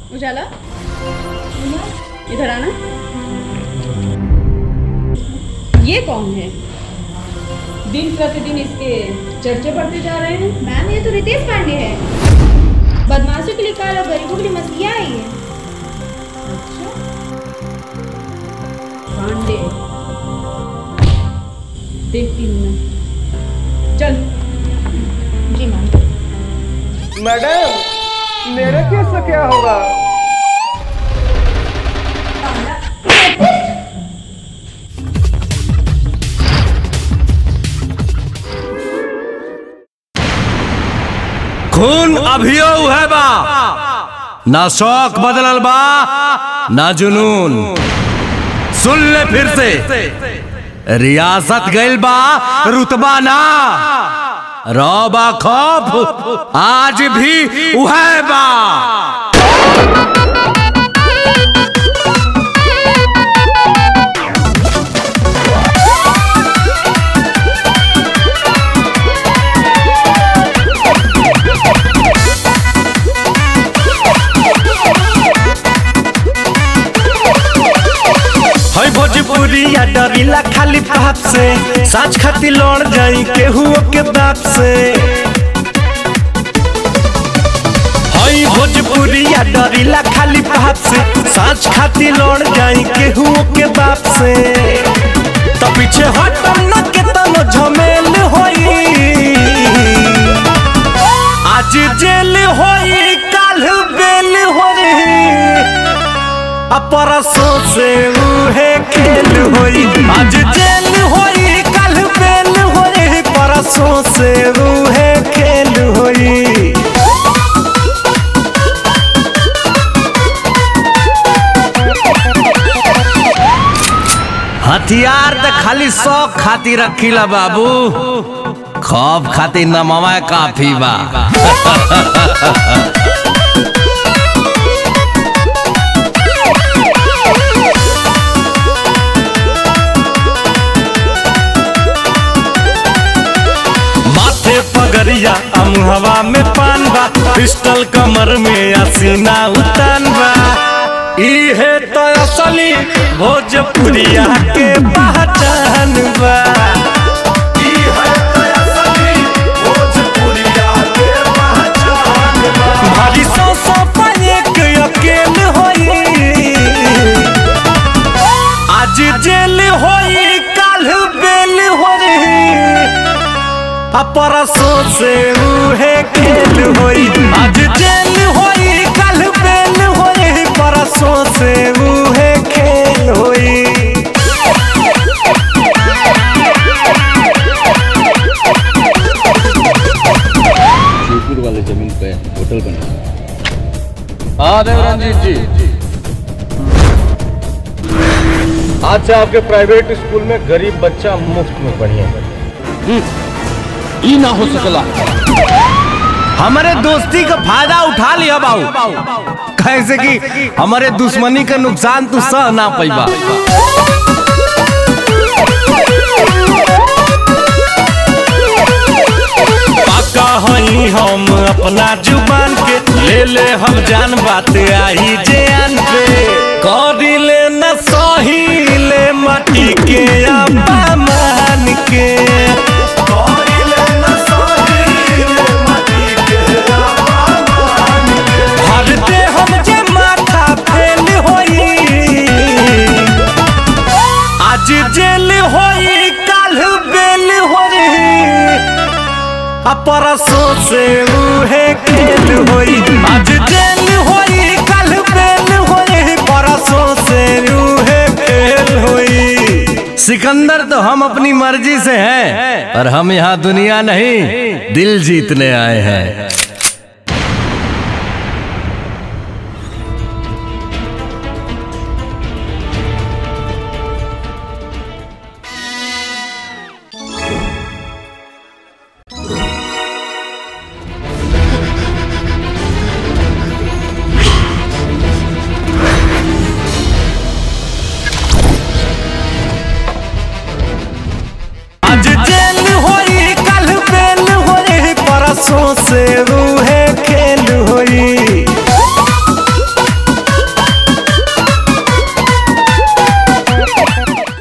उजाला इधर आना ये कौन है दिन प्रतिदिन इसके चर्चे बढ़ते जा रहे हैं मैम ये तो रितेश पांडे है बदमाशों के लिए काल और गरीबों के लिए मसीहा आई है अच्छा पांडे देखती हूँ मैं चल जी मैम मैडम मेरे केस से क्या होगा खून अभियो है बा ना शौक बदलल बा ना जुनून सुन ले फिर से रियासत गइल बा रुतबा ना रौबा खौफ आज भी उहे बा है भोजपुरी या डरीला खाली पाप से साच खाती लड़ जाई केहू के बाप से है भोजपुरी या डरीला खाली पाप से साच खाती लड़ जाई केहू के बाप से तो पीछे हटम न के तनो झमेल होई आज जेल होई काल बेल होई अपरसों से उहे खेल होई आज जेल होई कल बेल होई परसों से उहे खेल होई हथियार त खाली शौक खातिर रखीला बाबू खौफ खातिर नमवा काफी बा माथे पगरिया अमुहवा में पान बा पिस्टल कमर में असीना उतान बा इहे तो असली भोजपुरिया के पहचान बा इहे तो असली भोजपुरिया के पहचान बा भारी सौ सौ पर एक अकेल होई आज जेल होई काल बेल होई अपरसों से उहे खेल होई आज जेल होई कल बेल होई परसों से उहे खेल होई शिवपुर वाले जमीन पे होटल बना हाँ देवरंजीत जी आज से आपके प्राइवेट स्कूल में गरीब बच्चा मुफ्त में पढ़िए ई ना हो सकला हमारे दोस्ती का फायदा उठा लिया बाबू कैसे कि हमारे दुश्मनी का नुकसान तू सह ना पैबा पाका हई हम अपना जुबान के ले ले हम जान बात आई जान पे करी ले न सही ले माटी के अपमान के करी ले न सही ले माटी के अपमान के भरते हम जे माथा फेल होई आज जेल होई काल बेल होई अपरसों से उहे खेल होई आज जेल होई कल बेल होई परसों से उहे खेल होई सिकंदर तो हम अपनी मर्जी से हैं और हम यहाँ दुनिया नहीं दिल जीतने आए हैं आज जेल होई कल बेल होई परसों से रूहे